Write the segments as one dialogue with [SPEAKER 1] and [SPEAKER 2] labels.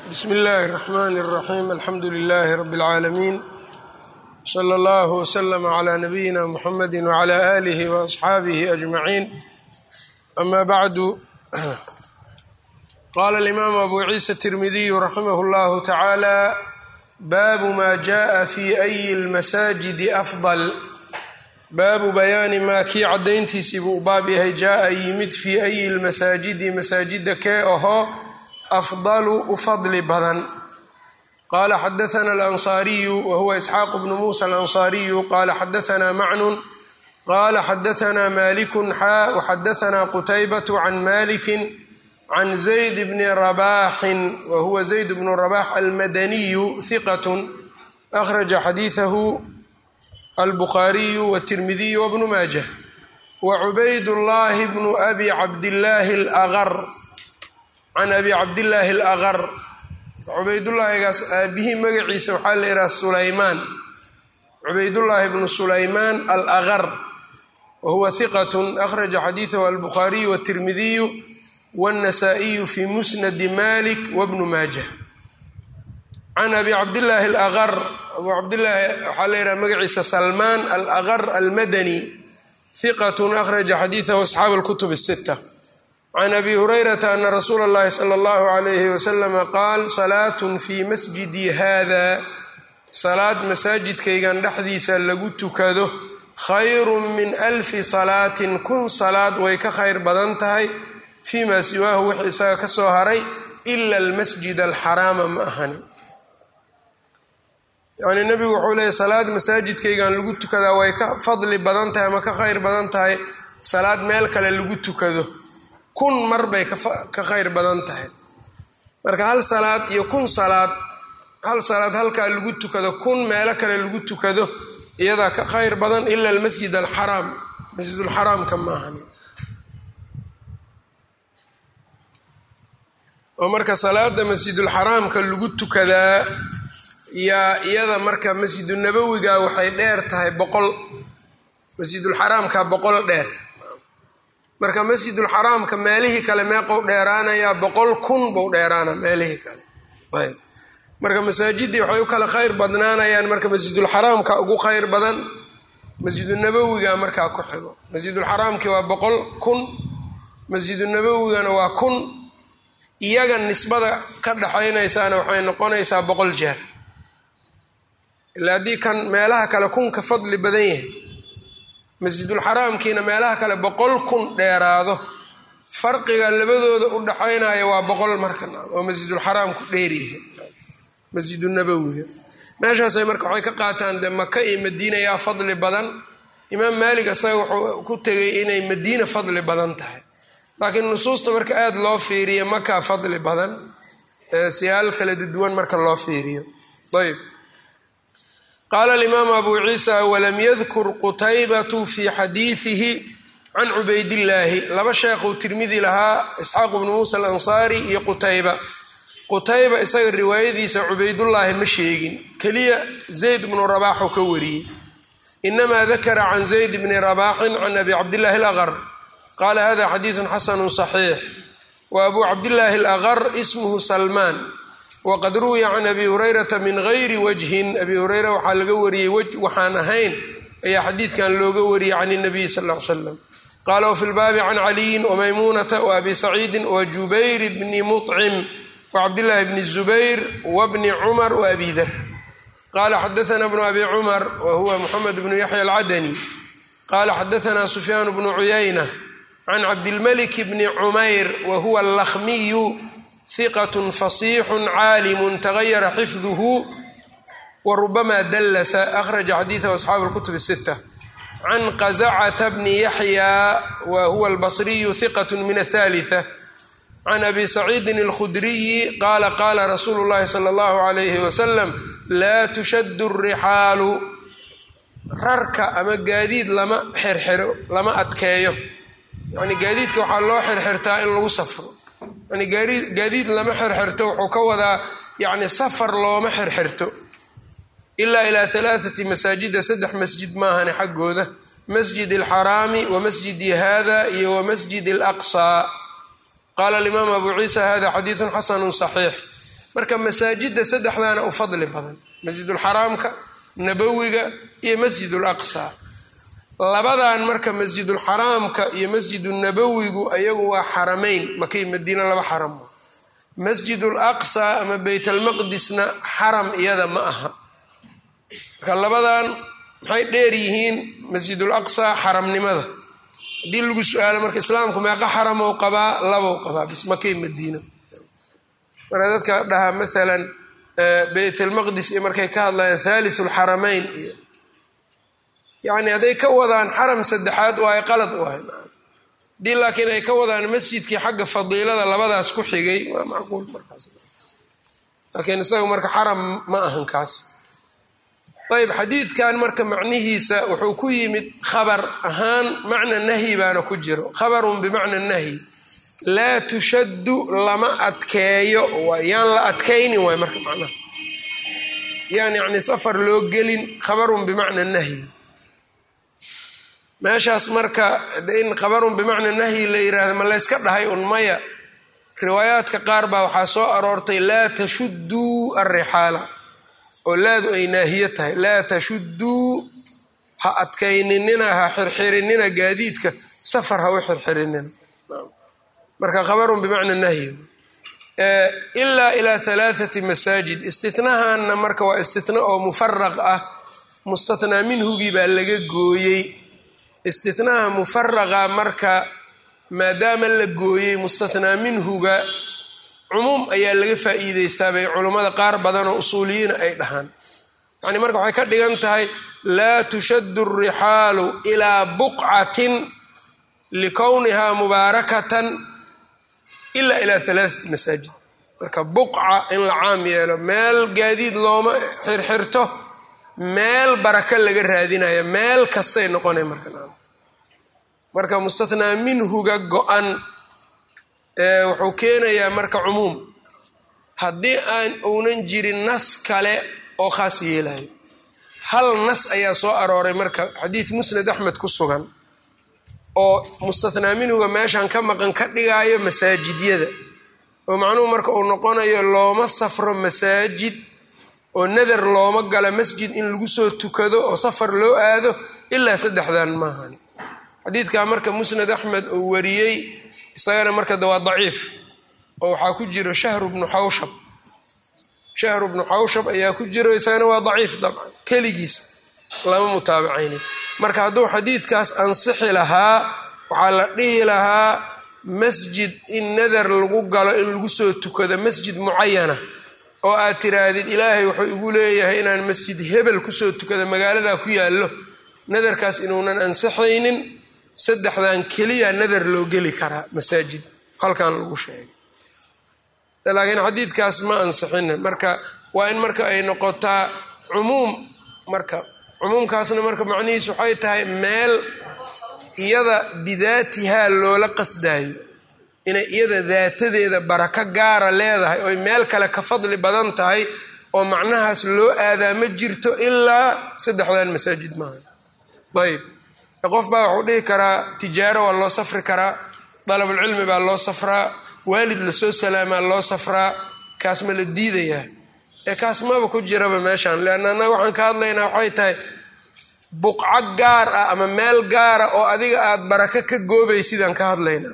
[SPEAKER 1] bsmi اllahi الرحmn الرaxيm alxamdu لlh rb العaalamiin slى اllah وslm عlى nabiyina mxamedi وعlى آlih وأصxaabih أجmaعin ama bعdu qala الإmam abu ciisa التirmidiy raximah اllah taعalى baabu ma jaءa fi أyi اlmasajidi afضل baabu bayaani maa kii caddayntiisii buu u baab yahay jaa-a yimid fii ayi lmasaajidi masaajida kee ahoo afdalu u fadli badan qaala xadaana alansaariyu wa huwa isxaaqu bnu muusa alansaariyu qaala xadaanaa macnun qaala xadaanaa malikun xaa waxadaanaa qutaybatu can malikin can zayd bni rabaaxin wa huwa zayd bnu rabax almadaniyu hiqatun akhraja xadiidahu albukhaariyu wtirmidiyu wbnu maajah wa cubaydullaahi bnu abi cabdillaahi alaqar can abi cabdillaahi alaqar cubaydullaahigaas aabihii magaciisa waxaa la yidhaha sulaymaan cubaydullaahi bnu sulaymaan alaqar wa huwa hiqatun akhraja xadiidahu albukhaariyu wtirmidiyu wاnnasaa'iyu fi musnadi malik wbnu maajah can abi cabdillaahi alaqar abu cabdillaahi waxaa la yidhaha magaciisa salmaan alaqar almadani hiqatun akhraja xadiidahu asxaab alkutub asita can abi hurayrata ana rasuula اllahi sala allahu alayhi wasalama qaal salaatun fii masjidi hada salaad masaajidkaygan dhexdiisa lagu tukado khayru min alfi salaatin kun salaad way ka khayr badan tahay fii maa siwaahu wix isaga ka soo haray ila almasjid alxaraama ma ahani yacni nebigu wuxuu leeyahy salaad masaajidkaygan lagu tukadaa way ka fadli badan tahay ama ka khayr badan tahay salaad meel kale lagu tukado kun mar bay ka khayr badan tahay marka hal salaad iyo kun salaad hal salaad halkaa lagu tukado kun meelo kale lagu tukado iyadaa ka khayr badan ila almasjid alxaraam masjidulxaraamka maahan oo marka salaada masjidulxaraamka lagu tukadaa yaa iyada marka masjidu nabowiga waxay dheer tahay boqol masjidulxaraamka boqol dheer marka masjidulxaraamka meelihii kale meeqou dheeraanayaa boqol kun bou dheeraana meelihii kale ayb marka masaajidii waxay u kala khayr badnaanayaan marka masjidulxaraamka ugu khayr badan masjidunabowiga markaa ku xigo masjidulxaraamki waa boqol kun masjidunabowigana waa kun iyaga nisbada ka dhaxaynaysaana waxay noqonaysaa boqol jeer ilaa haddii kan meelaha kale kun ka fadli badan yahay masjidulxaraamkiina meelaha kale boqol kun dheeraado farqiga labadooda u dhaxaynaya waa boqol marka oo masjidulxaraamku dheeryahay masjidunabowiga meeshaasay marka waxay ka qaataan dee maka iyo madiina yaa fadli badan imaam maalik isaga wuxuu ku tegay inay madiina fadli badan tahay laakiin nusuusta marka aada loo fiiriyo makaa fadli badan siyaal kala duwan marka loo fiiriyo ayb qaala alimaamu abu ciisa walam yadkur qutaybatu fii xadiidihi can cubaydillaahi laba sheekhuu tirmidi lahaa isxaaqu bnu muusa alansaari iyo qutayba qutayba isaga riwaayadiisa cubaydullaahi ma sheegin keliya zayd bnu rabaaxuu ka wariyey inamaa dakara can zayd bni rabaaxin can abi cabdillaahi alaqar qaala hada xadiidun xasanu saxiix wa abu cabdillaahi alaqar ismuhu salmaan waqad ruwiya can abi hurayrata min gayri wajhin abi hureyra waxaa laga wariyey wej waxaan ahayn ayaa xadiidkan looga wariyey can nabiy sal l slam qaala wafi lbaabi can caliyin wamaymuunata waabi saciidin wa jubayr bni muطcim wacabdillaahi bni zubayr wabni cumar waabi dar qaala xadaana bnu abi cumar wa huwa muxamed bnu yaxya alcadani qaala xadaana sufyaan bnu cuyayna can cabdilmalik bni cumayr wa huwa allakhmiyu hiqatun fasiixun caalimun tagayara xifduhu wa rubama dallasa akhraja xadiidahu asxaabu alkutub sita can qazacata bni yaxya wa huwa albasriyu hiqatun min athalitha can abi saciidin alkhudriyi qaala qaala rasuulu llahi sala allahu alayhi wasalam laa tushaddu rixaalu rarka ama gaadiid lama xerxero lama adkeeyo yani gaadiidka waxaa loo xirxirtaa in lagu safro yani gaadiid lama xirxirto wuxuu ka wadaa yani safar looma xirxirto ilaa ilaa halaathati masaajida saddex masjid maahane xaggooda masjid alxaraami wa masjidi hada iyo wa masjid alaqsaa qaala alimaam abu ciisa hada xadiidun xasanu saxiix marka masaajidda saddexdaana u fadli badan masjidulxaraamka nabowiga iyo masjidul aqsa labadan marka masjidulxaraamka iyo masjidunabowigu ayagu waa xarameyn makay madiina laba xaram masjidul aqsa ama beytalmaqdisna xaram iyada ma aha marka labadan maxay dheer yihiin masjidul aqsa xaramnimada haddii lagu su-aalo marka islaamku meeqa xaramow qabaa labow qabaa bis makay madiina marka dadka dhahaa maalan beytalmaqdis iyo markay ka hadlayaan thalith lxarameyn iyo yacni hadday ka wadaan xaram saddexaad waayo qalad waay haddii laakiin ay ka wadaan masjidkii xagga fadiilada labadaas ku xigay waa macquul markaas laakiin isaga marka xaram ma ahan kaas ayb xadiidkan marka macnihiisa wuxuu ku yimid khabar ahaan macna nahyi baana ku jiro khabarun bimacna nahyi laa tushaddu lama adkeeyo yaan la adkaynin waay marka macnaha yaan yacni safar loo gelin khabarun bimacna nahyi meeshaas marka in khabarun bimacna nahyi la yiraahdo ma layska dhahay un maya riwaayaadka qaar baa waxaa soo aroortay laa tashudduu alrixaala oo laadu ay naahiye tahay laa tashudduu ha adkayninina ha xirxirinina gaadiidka safar ha u xirxirinina marka khabarun bimacna nahyi ilaa ilaa halaathati masaajid istinahanna marka waa istina oo mufaraq ah mustathnaa minhugii baa laga gooyey istinaha mufaraqa marka maadaama la gooyey mustathnaa minhuga cumuum ayaa laga faa'iideystaa bay culummada qaar badan oo usuuliyiina ay dhahaan yacni marka waxay ka dhigan tahay laa tushaddu alrixaalu ilaa buqcatin likownihaa mubaarakatan ilaa ilaa halaathati masaajid marka buqca in la caam yeelo meel gaadiid looma xirxirto meel baraka laga raadinaya meel kastay noqonay marka marka mustathnaa minhuga go-an wuxuu keenayaa marka cumuum haddii aan uunan jirin nas kale oo khaas yeelayo hal nas ayaa soo arooray marka xadiid musnad axmed ku sugan oo mustathnaa minhuga meeshan ka maqan ka dhigaayo masaajidyada oo macnuhu marka uu noqonayo looma safro masaajid oo nadar looma galo masjid in lagu soo tukado oo safar loo aado ilaa saddexdan maahani xadiidkaa marka musnad axmed uu wariyey isagana marka de waa daciif oo waxaa ku jiro shahru bnu xawshab shahru bnu xawshab ayaa ku jiro isagana waa daciif dabcan keligiis lama mutaabacaynin marka hadduu xadiidkaas ansixi lahaa waxaa la dhihi lahaa masjid in nadar lagu galo in lagu soo tukado masjid mucayana oo aad tiraahdid ilaahay wuxuu igu leeyahay inaan masjid hebel kusoo tukado magaaladaa ku yaallo nadarkaas inuunan ansixaynin saddexdan keliya nadar loo geli karaa masaajid halkan lagu sheegay laakiin xadiidkaas ma ansixina marka waa in marka ay noqotaa cumuum marka cumuumkaasna marka macnihiis waxay tahay meel iyada bidaatihaa loola qasdaayo inay iyada daatadeeda barako gaara leedahay oy meel kale ka fadli badan tahay oo macnahaas loo aadaa ma jirto ilaa saddexdan masaajid maaha ayb qof baa wuxuu dhihi karaa tijaaro waa loo safri karaa dalabulcilmi baa loo safraa waalid lasoo salaamaa loo safraa kaas ma la diidayaa ee kaas maba ku jiraba meeshan leanna annaga waxaan ka hadlaynaa waxay tahay buqco gaar ah ama meel gaara oo adiga aad barako ka goobaysidaan ka hadlaynaa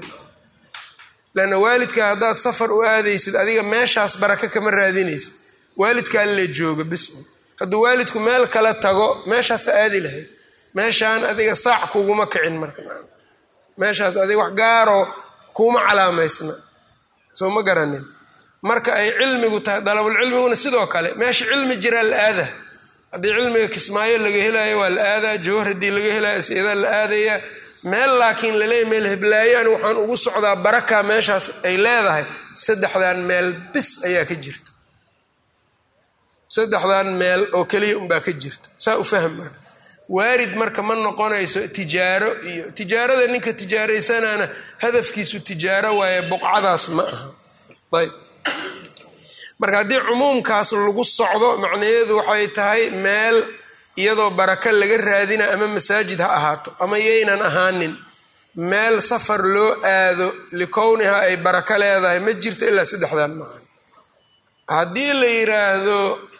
[SPEAKER 1] leanna waalidka haddaad safar u aadaysid adiga meeshaas barako kama raadinaysid waalidkaa la jooga bis hadduu waalidku meel kale tago meeshaasa aadi lahayd meeshaan adiga saac kuguma kicin marka meeshaas adiga wax gaaroo kuuma calaamaysna soo ma garanin marka ay cilmigu tahay dalabulcilmiguna sidoo kale meesha cilmi jiraa la aada haddii cilmiga kismaayo laga helayo waa la aadaa jawhar haddii laga helayo asidaa la aadayaa meel laakiin laleeya meel heblaayaan waxaan ugu socdaa baraka meeshaas ay leedahay saddexdan meel bis ayaa ka jirta saddexdan meel oo keliya unbaa ka jirta saa u fahm marka waarid marka ma noqonayso tijaaro iyo tijaarada ninka tijaaraysanaana hadafkiisu tijaaro waaye buqcadaas ma aha ayb marka haddii cumuumkaas lagu socdo macnaheedu waxay tahay meel iyadoo barako laga raadina ama masaajid ha ahaato ama yaynan ahaanin meel safar loo aado likowniha ay barako leedahay ma jirto ilaa saddexdan maaha haddii la yiraahdo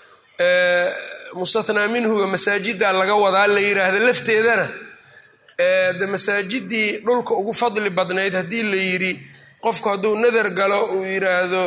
[SPEAKER 1] mustathnaa minhuga masaajidda laga wadaa la yiraahdo lafteedana de masaajidii dhulka ugu fadli badnayd haddii la yidhi qofku hadduu nadar galo uu yiraahdo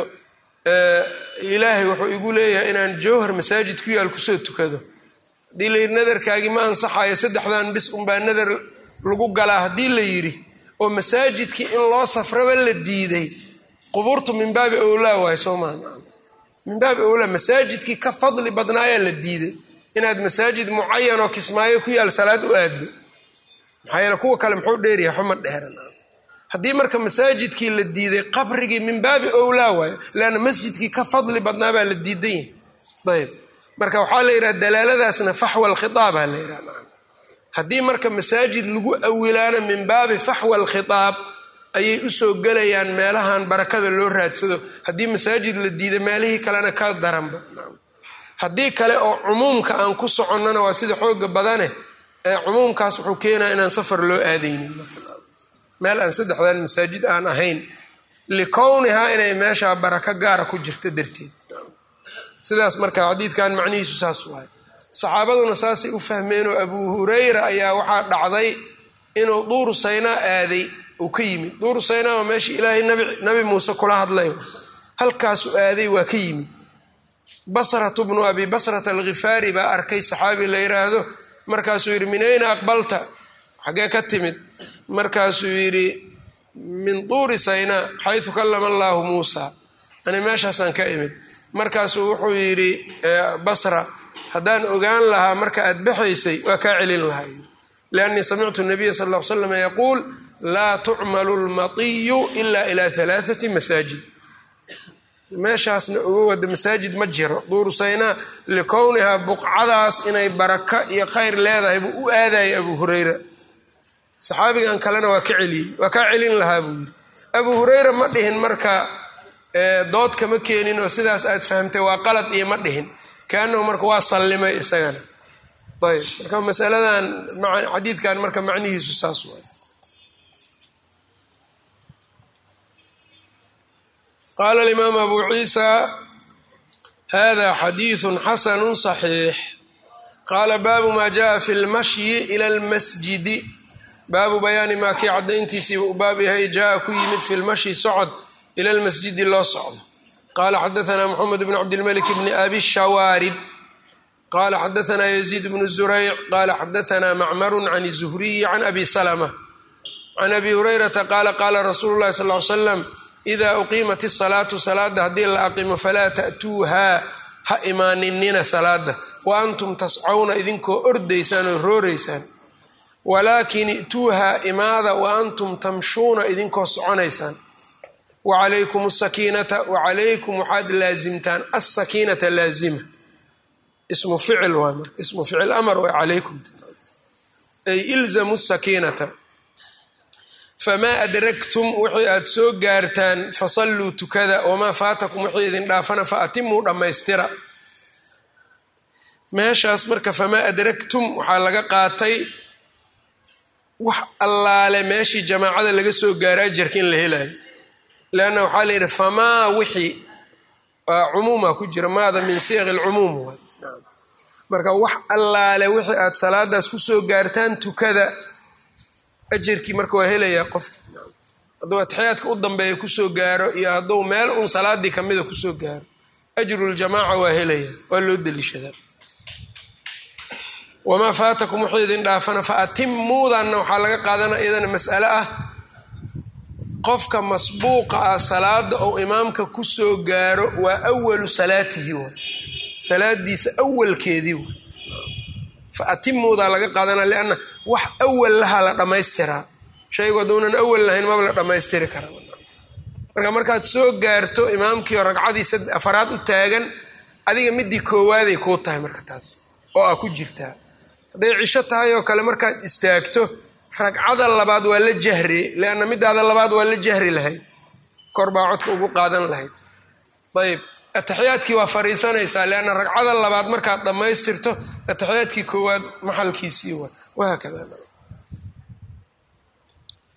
[SPEAKER 1] ilaahay wuxuu igu leeyahay inaan jowhar masaajid ku yaal kusoo tukado haddii la yidhi nadarkaagii ma ansaxayo saddexdan bis unbaa nadar lagu galaa haddii la yidhi oo masaajidkii in loo safraba la diiday qubuurtu min baabi owlaa waay soo maa min baabi owlaa masaajidkii ka fadli badnaayaa la diiday inaad masaajid mucayan oo kismaayo ku yaal salaad u aaddo maxaa yeele kuwa kale muxuu dheeryahay xuma dheeran haddii marka masaajidkii la diiday qabrigii min baabi owlaa waayo leanna masjidkii ka fadli badnaa baa la diidan yahay ayb marka waxaa la yidhaha dalaaladaasna faxwa alkhitaabaa la yidhaha haddii marka masaajid lagu awilaana min baabi faxwa alkhitaab ayay usoo gelayaan meelahan barakada loo raadsado haddii masaajid la diiday meelihii kalena ka daranba haddii kale oo cumuumka aan ku soconnana waa sida xooga badane ee cumuumkaas wuxuu keenaya inaan safar loo aadaynin meel aan saddexdan masaajid aan ahayn likownihaa inay meeshaa barako gaara ku jirta darteed sidaas marka xadiidkan macnihiisu saas waay saxaabaduna saasay u fahmeenoo abuu hurayra ayaa waxaa dhacday inuu duuru saynaa aaday uu ka yimid duuru saynaa waa meeshii ilaahay nabi muuse kula hadlay halkaasu aaday waa ka yimid basratu bnu abi basrata alkhifaari baa arkay saxaabi la yiraahdo markaasuu yidhi min ayna aqbalta xaggee ka timid markaasuu yidhi min duuri saynaa xaysu kallama allaahu muusa ani meeshaasaan ka imid markaasuu wuxuu yidhi basra haddaan ogaan lahaa marka aad baxaysay waa kaa celin lahaa liannii samictu nabiya sal l slam yaquul laa tucmalu lmatiyu ila ila alaaati masaajid meeshaasna uga wada masaajid ma jiro duuru saynaa likownihaa buqcadaas inay baraka iyo khayr leedahay buu u aadayay abuu hurayra saxaabigan kalena waa ka celiyey waa kaa celin lahaa buu yidhi abuu hurayra ma dhihin marka dood kama keenin oo sidaas aad fahamtay waa qalad iyo ma dhihin kaanahu marka waa sallimay isagana ayb marka masaladan xadiidkan marka macnihiisu saas waay qaala alimaam abu ciisa hada xadiidu xasanu صaxiix qaala baabu ma jaءa fi lmashyi ila lmasjidi baabu bayaani maa kii cadayntiisiiba u baab yahay jaa ku yimid fi lmashyi socod ila lmasjidi loo socdo qala xadaثna mxamed bn cabdilmalik bni abi shawaarib qala xadaثna yaziid bnu zurayc qala xadaثna macmaru can الzuhriyi can abi salma can abi hurayrata qaala qaala rasuulu lahi sal ly slam ida uqiimat الsalaatu salaada haddii la aqimo falaa ta'tuuhaa ha imaaninina salaada wa antum tascawna idinkoo ordaysaan oo rooraysaan walaakin i'tuuhaa imaada wa antum tamshuuna idinkoo soconaysaan wacalaykum asakiinata wacalaykum waxaad laasimtaan asakiinata laazima ismu ficil waay marka ismu ficil amar way calaykum ay ilzamu sakiinata famaa adragtum wixii aad soo gaartaan fasalluu tukada wamaa faatakum wixii idin dhaafana fa atimuu dhammaystira meeshaas marka famaa adragtum waxaa laga qaatay wax allaale meeshii jamaacada laga soo gaara ajarka in la helayo leanna waxaa la yidhi famaa wixii waa cumuuma ku jira maada min siiqi lcumuum waay marka wax allaale wixii aad salaadaas kusoo gaartaan tukada ajarkii marka waa helayaa qofki hadduu atixyaadka u dambeeya kusoo gaaro iyo hadduu meel un salaadii kamida kusoo gaaro ajruljamaaca waa helaya waa loo deliishadaa wamaa faatakum wuxuu idin dhaafana fa atimuudanna waxaa laga qaadana iyadana mas'ale ah qofka masbuuqa ah salaada ou imaamka kusoo gaaro waa awalu salaatihi wa salaadiisa awalkeedii wa fa atimuudaa laga qaadana lianna wax awal laha la dhammaystiraa shaygu hadduunan awal lahayn maba la dhammaystiri kara marka markaad soo gaarto imaamkiio ragcadii afaraad u taagan adiga midii koowaaday kuu tahay marka taas oo aa ku jirtaa hadday cisho tahay oo kale markaad istaagto ragcada labaad waa la jahri lianna midaada labaad waa la jahri lahayd kor baa codka ugu qaadan lahayd ayb ataxiyaadkii waa fariisanaysaa lianna ragcada labaad markaad dhammaystirto ataxiyaadkii koowaad maxalkiisii waa wahaakada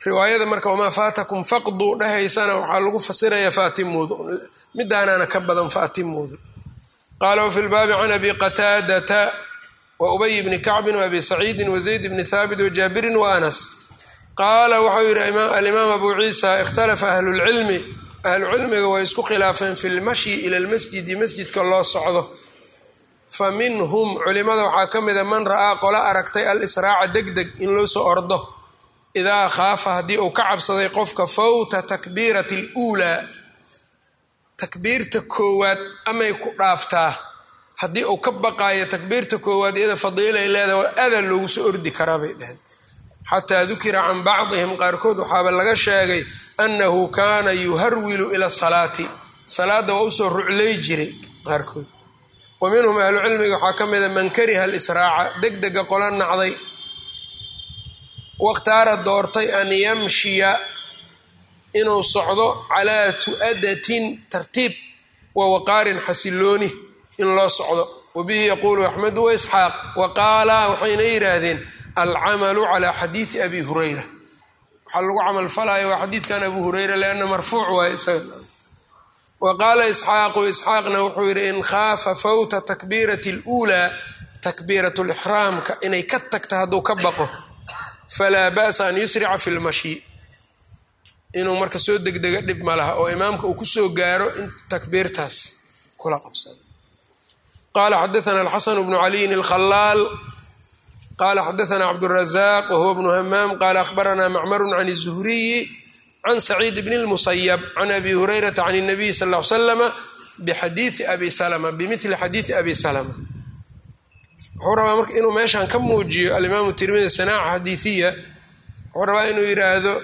[SPEAKER 1] riwaayada marka wamaa faatakum faqduu dhahaysana waxaa lagu fasiraya faatimuudu midaanaana ka badan faatimuudu qaala wafi lbaabi can abi qataadata wa ubay bni kacbin wa abi saciidin wa zayd bni thaabit wa jaabirin wa anas qaala waxau yidhi alimaam abu ciisa ikhtalafa ahlulcilmi ahlucilmiga way isku khilaafeen fi lmashyi ila lmasjidi masjidka loo socdo fa minhum culimada waxaa ka mida man ra'aa qola aragtay al-israaca deg deg in loo soo ordo idaa khaafa haddii uu ka cabsaday qofka fawta takbiirati aluulaa takbiirta koowaad amay ku dhaaftaa haddii uu ka baqaayo takbiirta koowaad iyada fadiilay leedahay waa ada loogu soo ordi karaa bay dheheen xataa dukira can bacdihim qaarkood waxaaba laga sheegay annahu kaana yuharwilu ila salaati salaadda waa usoo ruclay jiray qaarkood wa minhum ahlucilmiga waxaa ka mida man kariha alisraaca deg dega qola nacday wakhtaara doortay an yamshiya inuu socdo calaa tu'adatin tartiib wa waqaarin xasilooni in loo socdo wa bihi yaquulu axmedu wa isxaaq wa qaala waxayna yidhaahdeen alcamalu calaa xadiidi abi hurayra waxaa lagu camal falaya waa xadiidkan abu hurayra lianna marfuuc waaye isaga wa qaala isxaaqu isxaaqna wuxuu yidhi in khaafa fawta takbiirati aluulaa takbiirat lixraamka inay ka tagta hadduu ka baqo falaa ba'sa an yusrica fi lmashyi inuu marka soo degdega dhib ma laha oo imaamka uu kusoo gaaro in takbiirtaas kula qabsado qaala xadaana alxasan bnu caliyin alkhalaal qala xadaana cabdurazaq wahuwa bnu hamaam qala ahbarana macmaru can الzuhriyi can saciid bn اlmusayab can abi hurayrata can الnabiy sal ll ly slama bixadiii abi salma bimili xadiidi abi salma wuxuu rabaa marka inuu meeshan ka muujiyo alimaamu tirmidi sanaaca xadiiiya wuxuu rabaa inuu yidhaahdo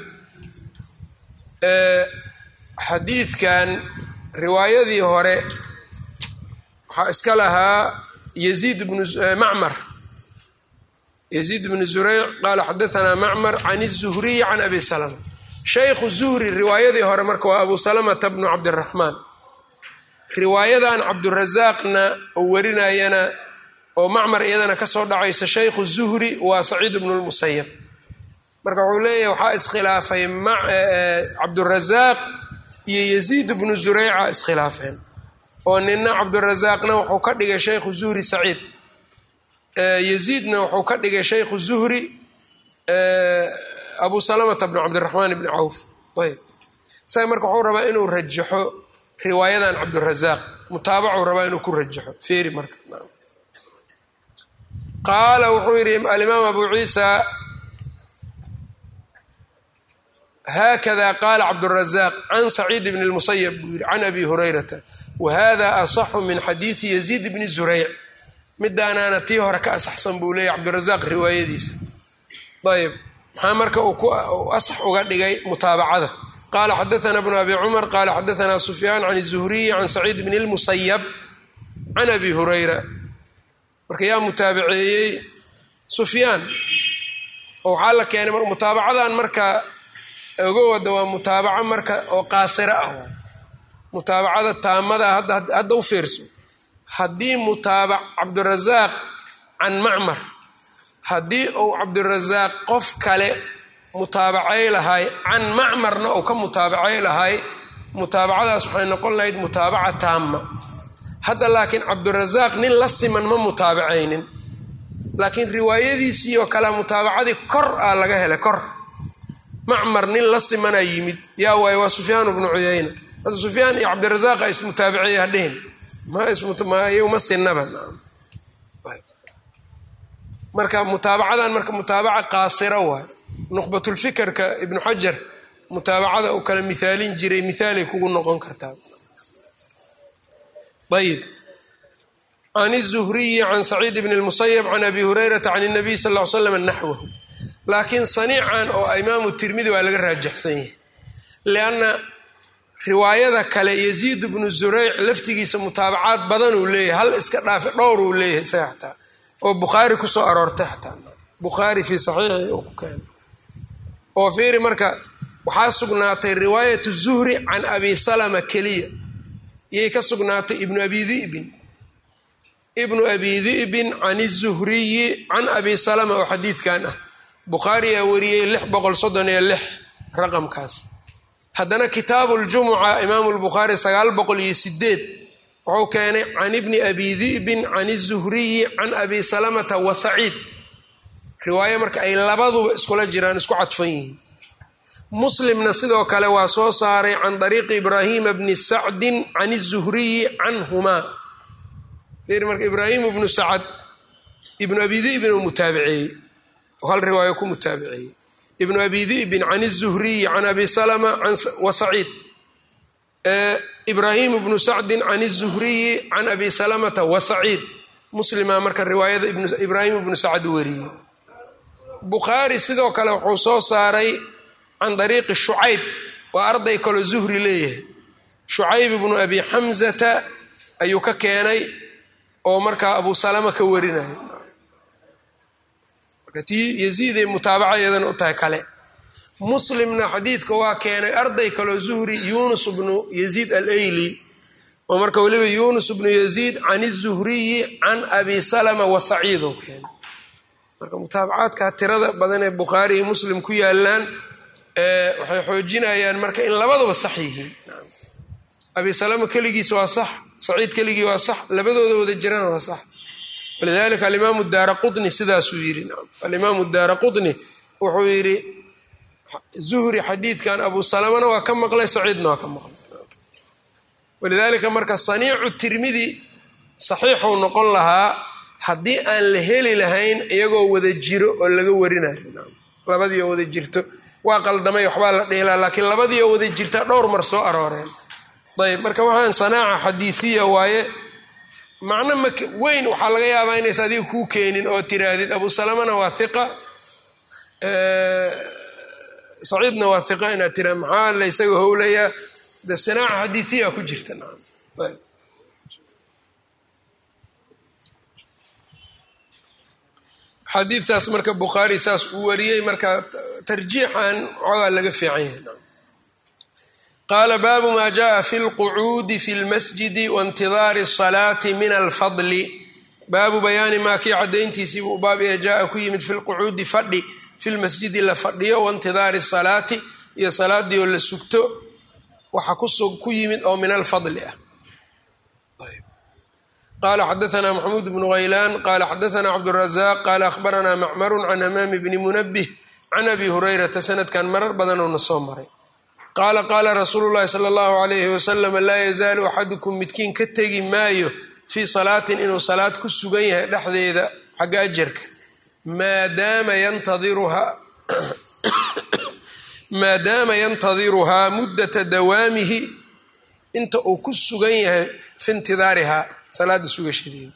[SPEAKER 1] xadiidkan riwaayadii hore waxaa iska lahaa yaziid bnu macmar yaziid bnu zureyc qaala xadaanaa macmar can الzuhriyi can abi salma shaykhu zuhri riwaayadii hore marka waa abu salamata bnu cabdiraxmaan riwaayadan cabdurasaaqna oo warinayana oo macmar iyadana kasoo dhacaysa shaykhu zuhri waa saciid bnu lmusayab marka wuxuu leeyahay waxaa iskhilaafay cabdurasaaq iyo yaziid bnu zureyca iskhilaafeen oo nina cabdurasaaqna wuxuu ka dhigay shaykhu zuhri saciid yaziidna wuxuu ka dhigay shaykhu zuhri abu salamata bnu cabdiraxmaan bni cawf ayb isaga marka wuxuu rabaa inuu rajaxo riwaayadan cabdurasaaq mutaabacuu rabaa inuu ku rajaxo feeri marka qaala wuxuu yidhi alimaam abu ciisa haakada qaala cabdurasaaq can saciid bni lmusayab buu yidhi can abi hurayrata wa hada asaxu min xadiidi yaziid bni zureyc midaanaana tii hore ka asaxsan buu leeyahy cabdirasaaq riwaayadiisa ayb maxaa marka uu ku asax uga dhigay mutaabacada qaala xadaana bnu abi cumar qaala xadaanaa sufyaan can zuhriyi can saciid bni lmusayab can abi hurayra marka yaa mutaabaceeyey sufyaan oo waxaa la keenay mutaabacadan marka oga wada waa mutaabaco marka oo qaasiro ah mutaabacada taamada hadda u fiirso haddii mutaabac cabdirasaaq can macmar haddii uu cabdirasaaq qof kale mutaabacay lahay can macmarna uu ka mutaabacay lahay mutaabacadaas waxay noqon lahayd mutaabaca taama hadda laakiin cabdirasaaq nin la siman ma mutaabacaynin laakiin riwaayadiisii oo kale mutaabacadii kor ah laga helay kor macmar nin la simanaa yimid yaa waaye waa sufyaan bnu cuyayna hadda sufyaan iyo cabdirasaaq a ismutaabaceeya hadhihin ma sinaba marka mutaabacadan marka mutaabaca qaasira waay nuqbatulfikerka ibnu xajar mutaabacada uu kala mithaalin jiray mithaalay kugu noqon kartaa ayb can الzuhriyi can saciid bn اlmusayb can abi hurayrata can الnabiy sal ll ly slam naxwahu laakiin saniican oo imaamu tirmidi waa laga raajaxsan yahay lianna riwaayada kale yaziid bnu zureyc laftigiisa mutaabacaad badan uu leeyahay hal iska dhaafe dhowr uu leeyahay isaga xataa oo bukhaari kusoo aroortay xataa bukhaari fii saxiixi uu ku keenay oo fiiri marka waxaa sugnaatay riwaayat zuhri can abi salama keliya iyay ka sugnaatay ibnu abi dibin ibnu abi dibin can izuhriyi can abi salama oo xadiidkan ah bukhaariyaa wariyey lix boqol soddon iyo lix raqamkaas haddana kitaabu ljumuca imaamu lbukhaari sagaal boqol iyo sideed wuxuu keenay can ibni abi di'bin can izuhriyi can abi salamata wa saciid riwaayo marka ay labaduba iskula jiraan isku cadfan yihiin muslimna sidoo kale waa soo saaray can dariiqi ibraahima bni sacdin can izuhriyi canhumaa marka ibraahim ibnu sacad ibnu abi di'bin uu mutaabiceeyey oo hal riwaayo ku mutaabiceeyey ibnu abi di'bin can izuhriyi can abi salama wa saciid ibraahim ibnu sacdin can izuhriyi can abi salamata wa saciid muslima marka riwaayada ibraahim ibnu sacad wariyey bukhaari sidoo kale wuxuu soo saaray can dariiqi shucayb waa arday kaloo zuhri leeyahay shucayb ibnu abi xamzata ayuu ka keenay oo markaa abu salama ka warinaya marka tii yaziiday mutaabacadeedana u tahay kale muslimna xadiidka waa keenay arday kaloo zuhri yunus bnu yaziid alayli oo marka weliba yunus bnu yaziid can izuhriyi can abi salama wa saciid oo keenay marka mutaabacaadka tirada badan ee bukhaari iyo muslim ku yaalaan waxay xoojinayaan marka in labaduba sax yihiin abi salama keligiis waa sax saciid keligii waa sax labadooda wada jirana waa sax walidalika alimaamu daara qutni sidaasuu yidhi alimaamu daara qutni wuxuu yidhi zuhri xadiidkan abu salamana waa ka maqlay saciidna waa ka maqlay walidaalika marka saniicu tirmidi saxiixuu noqon lahaa haddii aan la heli lahayn iyagoo wada jiro oo laga warinayo labadii oo wada jirto waa qaldamay waxbaa la dhihilaa laakiin labadii oo wada jirta dhowr mar soo arooreen ayb marka waxaan sanaaca xadiiiya waaye macno ma weyn waxaa laga yaabaa inaysa adiga kuu keenin oo tiraahdid abu salamana waa hiqa saciidna waa hiqa inaad tira maxaa la ysaga howlayaa de sanaaca xadiiiya ku jirta xadiidtaas marka bukhaari saas uu wariyey marka tarjiixan xoogaa laga fiican yahay qaala baabu maa jaءa fi اlqucuudi fi اlmasjidi waاntidaari الصalaati min alfadli baabu bayaani maa kii cadayntiisii buu baab ee jaaa ku yimid fi lqucuudi fadhi fi lmasjidi la fadhiyo waintidaari salaati iyo salaadii oo la sugto waxa ku yimid oo min alfadli ah qala xadaثna maxamuud bnu haylaan qala xadaثna cabdالrazaq qala akhbarana macmaru can hamaami bni munabih can abi hurayrata sanadkan marar badanoo na soo maray qaala qaala rasuulu llahi sala allahu alayhi wasalam laa yazaalu axadukum midkiin ka tegi maayo fii salaatin inuu salaad ku sugan yahay dhexdeeda xagga ajarka maadaama yantadiruhaa maadaama yantadiruhaa muddata dawaamihi inta uu ku sugan yahay fi intidaarihaa salaada sugashadeeda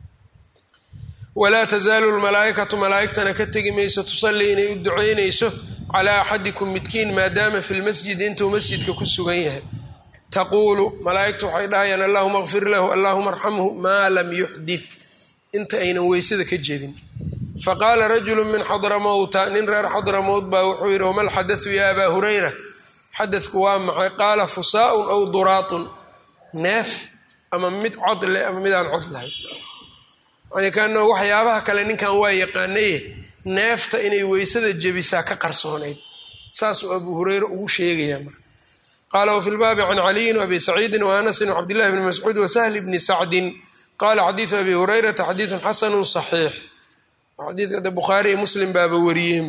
[SPEAKER 1] walaa tasaalu lmalaa'ikatu malaa'igtana ka tegi mayso tusallii inay u ducaynayso calaa axadikum midkiin maadaama fi lmasjidi intuu masjidka ku sugan yahay taquulu malaa'igtu waxay dhahayaan allahuma kfir lahu allahuma arxamhu maa lam yuxdith inta aynan weysada ka jebin faqaala rajulu min xadramowta nin reer xadramowt baa wuxuu yidhi wama lxadathu ya abaa hurayra xadadku waa maxay qaala fusaaun aw duraatun neef ama mid cod leh ama midaan cod lahayn yani kaano waxyaabaha kale ninkan waa yaqaanaye neefta inay weysada jebisaa ka qarsoonayd saasuu abuu hureyre ugu sheegayaa marka qaala wafi lbaabi can caliyin wabi saciidin waanasin wcabdillahi bni mascuud wasahli bni sacdin qaala xadiidu abi hureyrata xadiidun xasanu saxiix xadiidka de bukhaari iyo muslim baaba wariyeen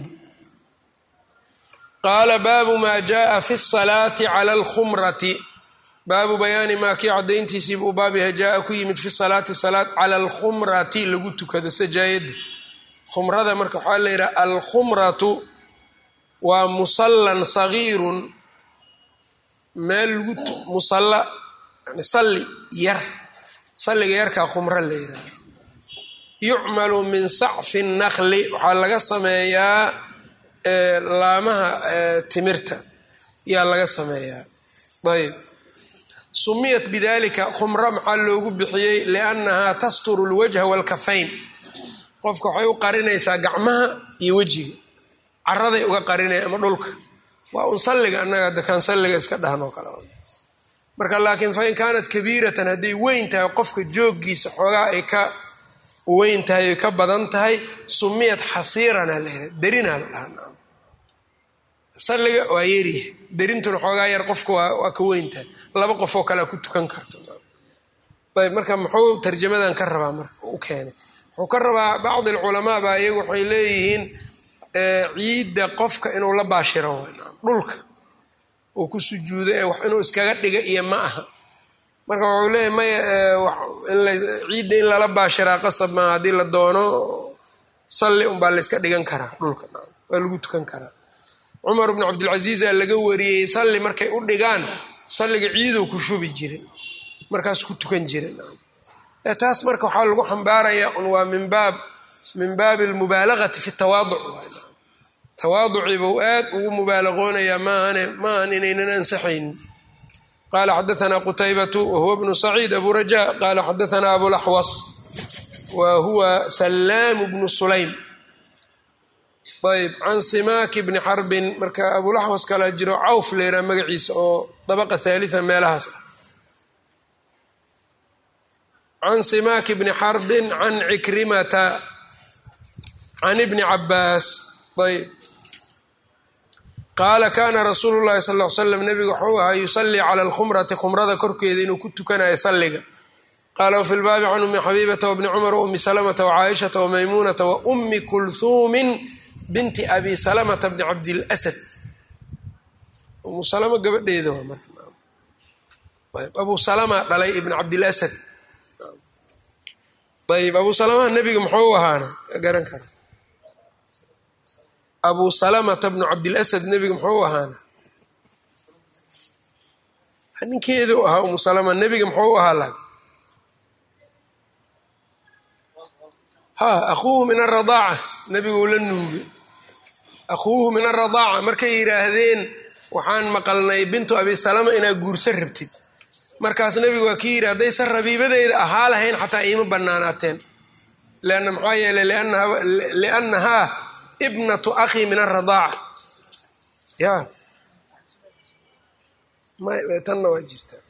[SPEAKER 1] qaala baabu maa jaءa fi الsalaati clى اlkhumrati baabu bayaani maa kii cadayntiisiiba u baab yahay jaaa ku yimid fi salaati salaad cala alkhumrati lagu tukado sajaayada khumrada marka waxaa la yidhaha alkhumratu waa musallan sagiirun meel lagu musalla yani salli yar salliga yarkaa khumro la yidhaha yucmalu min sacfi nakli waxaa laga sameeyaa laamaha timirta yaa laga sameeyaa ayb sumiyat bidalika khumro maxaa loogu bixiyey liannahaa tasturu lwajha walkafayn qofka waxay u qarinaysaa gacmaha iyo wejiga caraday uga qarinaya ama dhulka waa un salliga annaga dakaan salliga iska dhahnoo kale marka laakiin fain kaanat kabiiratan hadday weyn tahay qofka jooggiisa xoogaa ay ka weyn tahay ay ka badan tahay sumiyat xasiirana la darinaa la dhahaa salliga waa yeryahay derintuna xoogaa yar qofka waa ka weyntahay laba qof oo kalea ku tukan karto ayb marka muxuu tarjamadan ka rabaa marka u keenay wuxuu ka rabaa bacdi alculamaa baa iyagu waxay leeyihiin ciidda qofka inuu la baashiro dhulka uu ku sujuudo ee wax inuu iskaga dhiga iyo ma aha marka wuxuu leeyahy maya ciidda in lala baashiraa qasab maa haddii la doono salli unbaa layska dhigan karaa dhulka waa lagu tukan karaa cumar bnu cabdilcasiis aa laga wariyey salli markay u dhigaan salliga ciiduu ku shubi jiray markaas ku tukan jiray taas marka waxaa lagu xambaarayaa un waa min baab min baabi almubaalagati fi tawaaduc tawaaduciibuu aad ugu mubaalaqoonayaa maahane maahan inaynan ansaxaynin qaala xadaanaa qutaybatu wahuwa bnu saciid abu raja qaala xadaanaa abulaxwas wa huwa salaamu bnu sulaym ayb can simaaki bni xarbin marka abulaxwas kalaa jiro cawf leeraa magaciisa oo dabaqa haalian meelahaas ah can simaaki bni xarbin can cikrimata can ibni cabaas ayb qaala kaana rasuulu llahi sal l slam nebigu waxuu ahaa yusallii cala alkhumrati khumrada korkeeda inuu ku tukanayo salliga qaala wafi lbaabi can ummi xabiibata wabni cumar waummi salamata wacaaishata wamaymuunata wa ummi kulhuumin binti abi salamata bni cabdilasad umu salama gabadheeda waa marka abu salama dhalay ibn cabdilasad ayb abu salamaha nebiga muxuu ahaana garan kara abu salamata bnu cabdilasad nebiga muxuu ahaana ninkeedu ahaa umu salama nebiga muxuu ahaa lag ha akuuhu min aradaaca nebiguu la nuugay akhuuhu min aradaaca markay yidhaahdeen waxaan maqalnay bintu abi salama inaad guursan rabtid markaas nebigu waa kii yidhi haddaysan rabiibadeyda ahaa lahayn xataa iima banaanaateen leanna maxaa yeeley liannahaa ibnatu akhii min aradaaca ya tanna waa jirtaa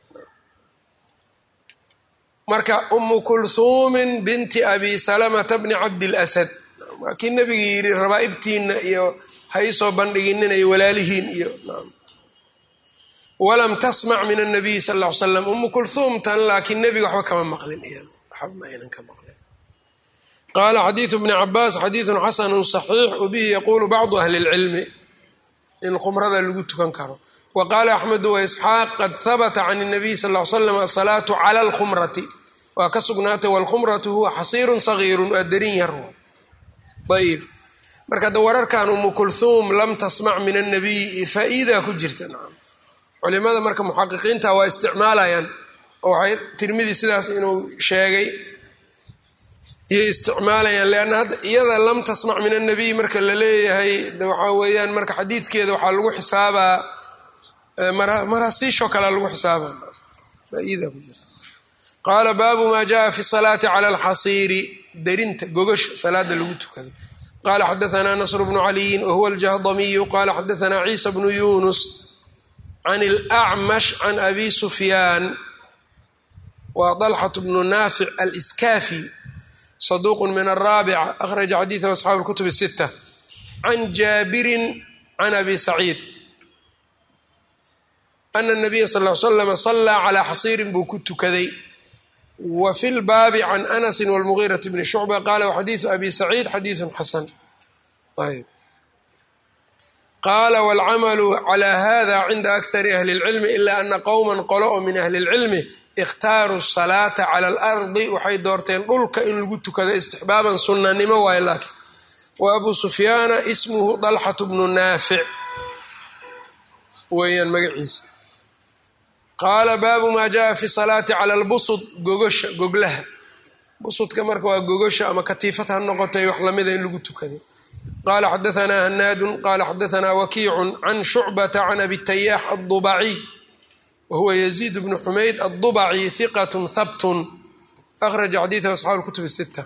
[SPEAKER 1] marka umu kulhuumin binti abi salamata bni cabdilasad waa kii nebiga yidhi rabaa'ibtiinna iyo ha iisoo bandhiginina iyo walaalihiin iyo walam tasmac min annabiyi sal ll ly slam umu kulhuumtan laakiin nebiga waxba kama maqlin waxba ma aynan ka maqlin qaala xadiidu bni cabaas xadiidun xasanu صaxiix wabihi yaquulu bacdu ahli اlcilmi in khumrada lagu tukan karo wa qaala axmedu waisxaaq qad habata can الnabiy sal ly slam asalaatu cala alkhumrati waa ka sugnaatay walkhumratu huwa xasiirun sagiirun waa darin yar ayb marka da wararkan umu kulhuum lam tasmac min annabiyi faa-iidaa ku jirta nacam culimada marka muxaqiqiinta waa isticmaalayaan oo waxay tirmidi sidaas inuu sheegay iyay isticmaalayaan leanna hadda iyada lam tasmac min annabiy marka la leeyahay waxaa weeyaan marka xadiidkeeda waxaa lagu xisaabaa marasiishoo kalea lagu xisaabaa faa-iidaa ku jirta qaala baabu maa jaءa fi salaati cala alxasiiri darinta gogasha salaada lagu tukado qala xadaanaa nasr bnu caliyin wahuwa aljahdamiyu qala xadaanaa ciisa bnu yunus can اlأcmash can abi sufyaan wa طalxaة bnu naafic aliskaafi saduuq min araabica akhraja xadiiثah asxaabu اlkutub الsita can jaabirin can abi saciid ana الnabiya sal ly slama salaa calaa xasiirin buu ku tukaday wa fi lbaabi can anasi wاlmugiiraةi bni shucba qaala waxadiiثu abi saciid xadiiثu xasan ayb qaala wاlcamalu calى hada cinda akari ahli اlcilmi ila ana qowma qolo oo min ahli اlcilmi ikhtaaruu الsalaata cala اlardi waxay doorteen dhulka in lagu tukado istixbaaban sunanimo waayo laakiin wa abu sufyaana ismuhu dalxaة bnu naafic weeyaan magaciisa qaala baabu maa jaءa fi salaati cala اlbusd gogosha goglaha busudka marka waa gogosha ama katiifad ha noqotay wax lamida in lagu tukado qala xadaanaa hanaadu qala xadaanaa wakiicu can shucbata can abi tayaax aلdubaciy wa huwa yaziid bnu xumayd aلdubaci hiqat habtun akhraja xadiiثah asxaabu اlkutub الsita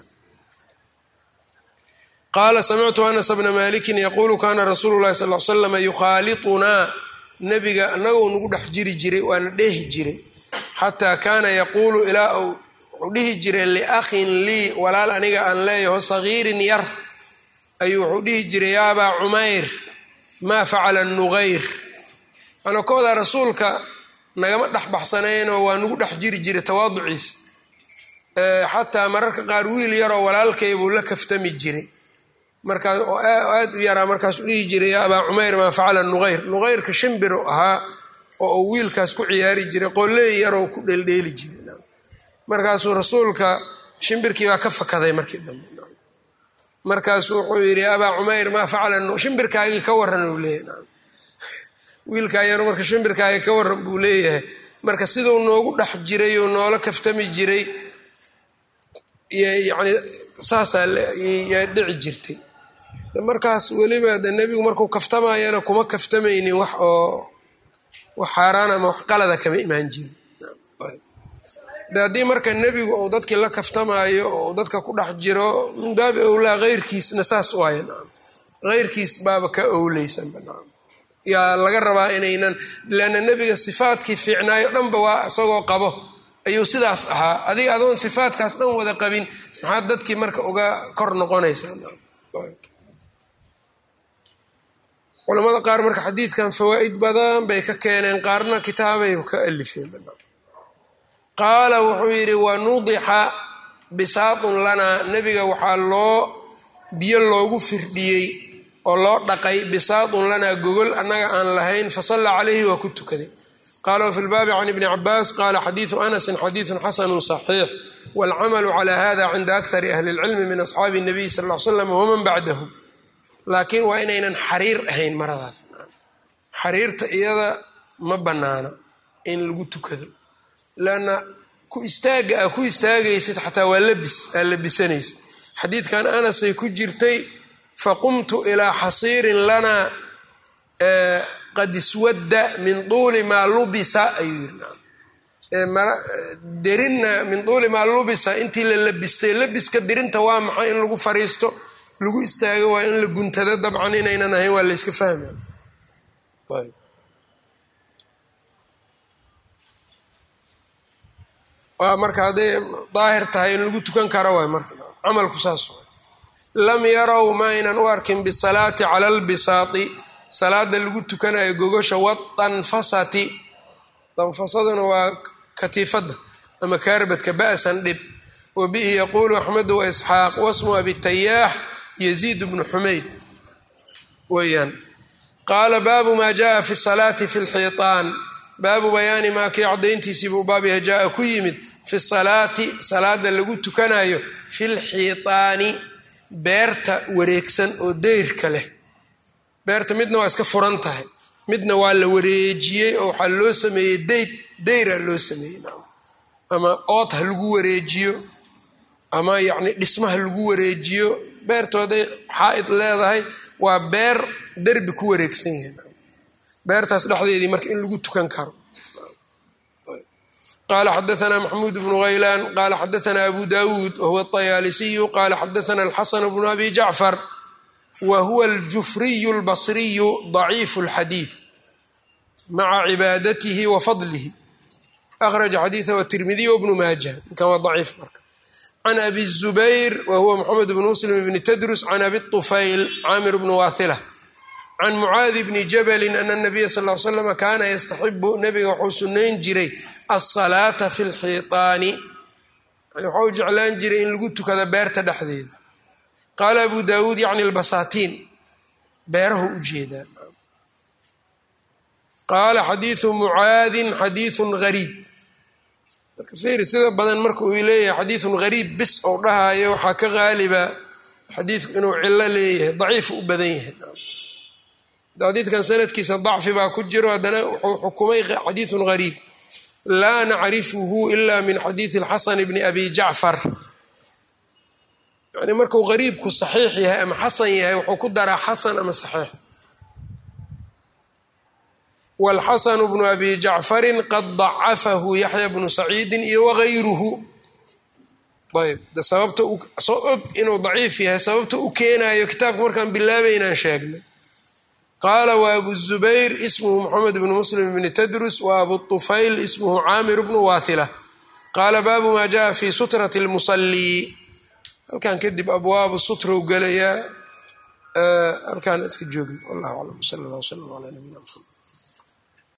[SPEAKER 1] qaala samictu anas bna maliki yaquulu kana rasuulu lahi sal l slama yukhaaliطunaa nebiga anagou nagu dhex jiri jiray waana dheehi jiray xataa kaana yaquulu ilaa uu wuxuu dhihi jiray liakhin lii walaal aniga aan leeyaho sagiirin yar ayuu wuxuu dhihi jiray ya abaa cumayr maa facala nuqayr waxaanu ka wadaa rasuulka nagama dhex baxsanaynoo waa nagu dhex jiri jiray tawaaduciisa xataa mararka qaar wiil yaroo walaalkaybuu la kaftami jiray markaas oo aad u yaraa markaasuu dhihi jiray yaa abaa cumayr maa facala nuqayr nuqayrka shimbiru ahaa oo uu wiilkaas ku ciyaari jiray qolleey yaroo ku dheeldheeli jiray markaasuu rasuulka shimbirkii baa ka fakaday markii dambe markaasuu wuxuu yidhi abaa cumayr maa facala shimbirkaagii ka waran uu leeyahay wiilkaa yaro marka shimbirkaagii ka waran buu leeyahay marka siduu noogu dhex jiray oo noola kaftami jiray yani saasaa yaa dhici jirtay markaas weliba de nebigu markuu kaftamayana kuma kaftamaynin wax oo wax xaaraan ama wax qalada kama imaan jirin de haddii marka nebigu uu dadkii la kaftamaayo oo dadka ku dhex jiro min baabi owlaa heyrkiisna saas waaya nacam heyrkiis baaba ka owleysanba nacam yaa laga rabaa inaynan leanna nebiga sifaadkii fiicnaayo dhanba waa isagoo qabo ayuu sidaas ahaa adiga adoon sifaadkaas dhan wada qabin maxaad dadkii marka uga kor noqonaysaa culamada qaar marka xadiidkan fawaa'id badan bay ka keeneen qaarna kitaabay ka alifeen qaala wuxuu yidhi wanudixa bisaatun lanaa nebiga waxaa loo biyo loogu firdhiyey oo loo dhaqay bisaatun lanaa gogol annaga aan lahayn fasallaa calayhi waa ku tukaday qaala wafi lbaabi can ibni cabaas qaala xadiidu anasin xadiidun xasanu صaxiix wاlcamalu cala hada cinda akari ahli اlcilmi min asxaabi الnabiy sal ll ly slam waman bacdahum laakiin waa inaynan xariir ahayn maradaas xariirta iyada ma bannaana in lagu tukado lanna ku istaaga a ku istaagaysid xataa waa labis aa labisanaysid xadiidkan anasay ku jirtay faqumtu ilaa xasiirin lanaa qad iswadda min tuuli maa lubisa ayuu yiri derinna min tuuli maa lubisa intii la labistay labiska dirinta waa maxay in lagu fariisto lagu istaago waa in la guntada dabcan inaynan ahayn waa layska fahma waa marka hadday daahir tahay in lagu tukan karo waay marka camalku saas waay lam yarow ma aynan u arkin bisalaati cala albisaati salaada lagu tukanayo gogosha wadanfasati danfasaduna waa katiifadda ama kaarbadka ba'san dhib wa bihi yaquulu axmedu wa isxaaq wasmu abitayaax yaziid bnu xumayd weyaan qaala baabu maa jaءa fi salaati fi lxiiطaan baabu bayaani maa kii cadayntiisii buu baabyaha jaa ku yimid fi salaati salaada lagu tukanayo fi lxiiطaani beerta wareegsan oo deyrka leh beerta midna waa iska furan tahay midna waa la wareejiyey oo waxaa loo sameeyey deyd deyra loo sameeyey ama ood ha lagu wareejiyo ama yacni dhismaha lagu wareejiyo beertu hadday xaa'id leedahay waa beer derbi ku wareegsan yahay beertaas dhexdeedii marka in lagu tukan karo qala xadaثna maxmuud bnu haylaan qala xadaثna abu dawuud wahuwa الطayaalisiyu qala xadaثna alxasan bnu abi jacfar wa huwa aljufriyu اlbasriyu ضaciif اlxadiiث maca cibaadatihi wa fadlihi akhraja xadiiثahu atirmidiy wbnu maaja ninkan waa daciif marka can abi الzubayr wa huwa mxamed bn muslim bni tadrus can abi طufayl caamir bni waahila can mucaadi bni jabali ana nabiya sal l slama kaana yastaxibu nabiga wuxuu sunayn jiray alsalaata fi lxiiطaani yani waxau jeclaan jiray in lagu tukada beerta dhexdeeda qaala abu dawuud yacni albasaatiin beerahu u jeedaa qaala xadiidu mucaadin xadiiثun gariib marka fiiri sida badan marka uu leeyahay xadiiثun gariib bis ou dhahayo waxaa ka qaaliba xadiidku inuu cilo leeyahay daciif u badan yahay xadiidkan sanadkiisa dacfi baa ku jiro haddana wuxuu xukumay xadiiثun gariib laa nacrifuhu ila min xadiiثi اlxasan bni abi jacfar yani markuu gariibku saxiix yahay ama xasan yahay wuxuu ku daraa xasan ama saxiix wاlxasanu bnu abi jacfari qad dacafahu yaxya bnu saciidi iyo wagayruhu ayb de sababta soo og inuu daciif yahay sababta u keenayo kitaabka markaan bilaabaynaan sheegnay qaala wa abu zubayr ismuhu moxamed bnu muslim bni tadrus wa abu طufayl ismuhu caamir bnu waathila qaala baabu maa jaءa fi sutrati اlmusalii halkan kadib abwaabu sutrow gelayaa halkaana iska joogno wallahu aclam sala allah wslam calaa nabiyina mxamed